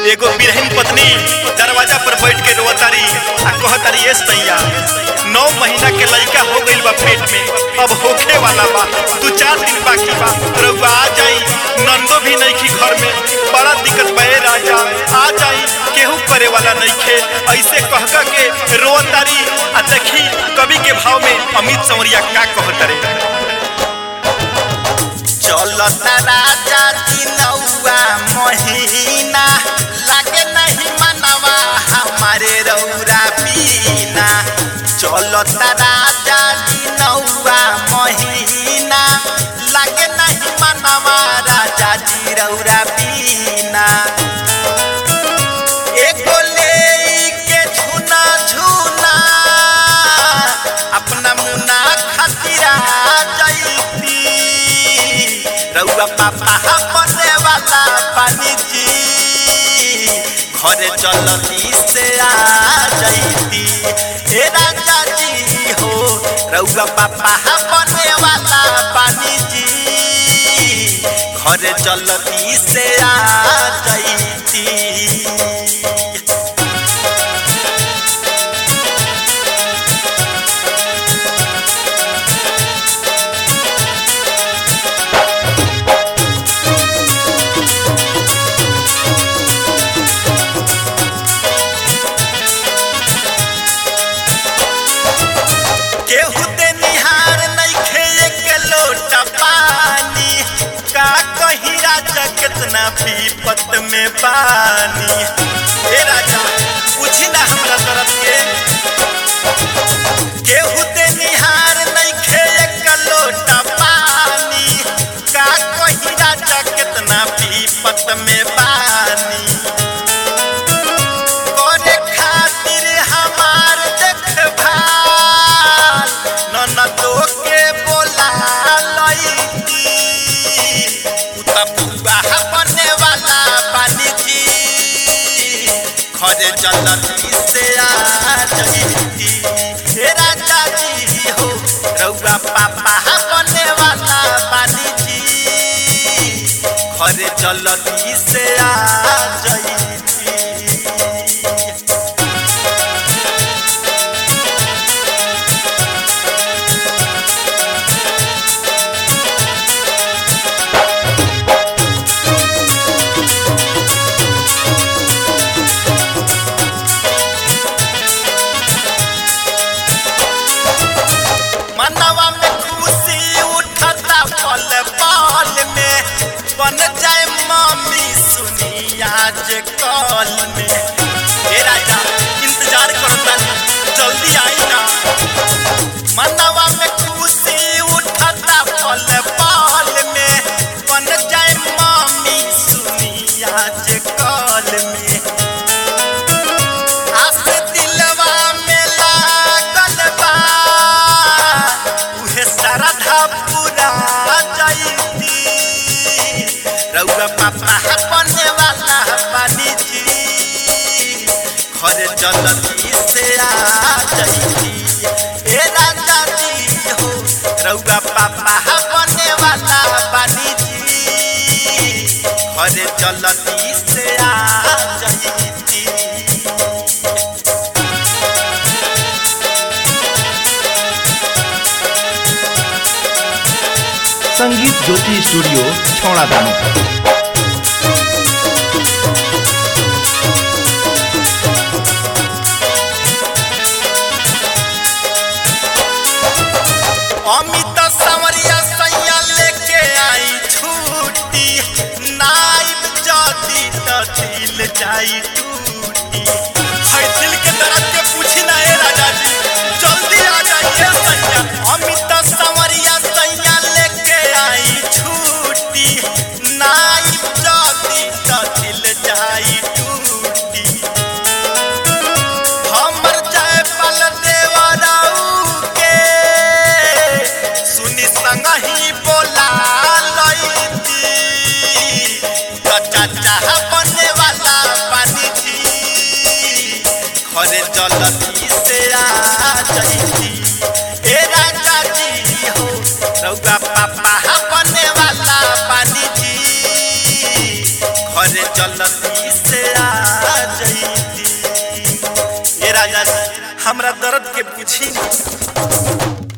एगो बिरहन पत्नी दरवाजा पर बैठ के रोतारी आ कहतारी ए सैया नौ महीना के लड़का हो गइल बा पेट में अब होखे वाला बा दू चार दिन बाकी बा रउआ आ जाई नंदो भी नहीं की घर में बड़ा दिक्कत बा ए राजा आ जाई केहू करे वाला नहीं खे ऐसे कह कह के रोतारी आ देखी कवि के भाव में अमित संवरिया का कहतारे चलता राजा दिनौआ महीना लागे नहीं मनवा हमारे रौरा पीना चलता राजा दिनौआ महीना लागे नहीं मनवा राजा जी रौरा पीना एगो लेके झुना झुना अपना मुना खातिर आ जैती रउआ पापा बने वाला पानी जी घरे चलती से आ जैती हे राजा जी हो रउआ पापा बने वाला पानी जी घरे चलती से आ जैती केहू दे निहार नइखे एक लोटा पानी का कही राजा कितना पीपत में पानी ए राजा पूछी ना हमरा तरफ के केहू दे निहार नइखे एक लोटा पानी का कही राजा कितना पीपत में पानी करे खातिर हमार देखभाल ननदो के बोला लईती उता पुआ बने वाला पानी जी खरे जलती से आ जईती हे राजा जी हो रउआ पापा बने वाला पानी जी खरे जलती से आ जईती मनवा में खुशी उठता पल पल में बन जाए मम्मी सुनी आज कल में हे राजा इंतजार करता जल्दी आई ना मनवा में खुशी उठता पल पल में बन जाए मम्मी सुनी आज कल में आस दिलवा में लागल बा उहे श्रद्धा पूरा जैती रउआ पापा बने वाला पानी जी घर जलती से आ जैती ए राजा जी हो रउआ पापा बने वाला पानी जी घर जलती से आ जैती संगीत ज्योति स्टूडियो छौड़ा दानो अमित संवरिया सैया लेके आई छूटी नाइब जदी त दिल जाई टूटी है दिल के दर्द के पूछी ना ए राजा जी जल्दी आ जाइए सैया अमित संवरिया सैया लेके आई छूटी नाइब जदी त दिल जाई टूटी हमर जय पल देवराऊ के सुनी संगही बोला लईती त चाचा बने वाला पानी जी घरे जलती से आ जईती ए राजा जी हो रउआ पापा बने वाला पानी जी घरे जल्दी से आ जईती ए राजा जी, हमरा दर्द के बुझी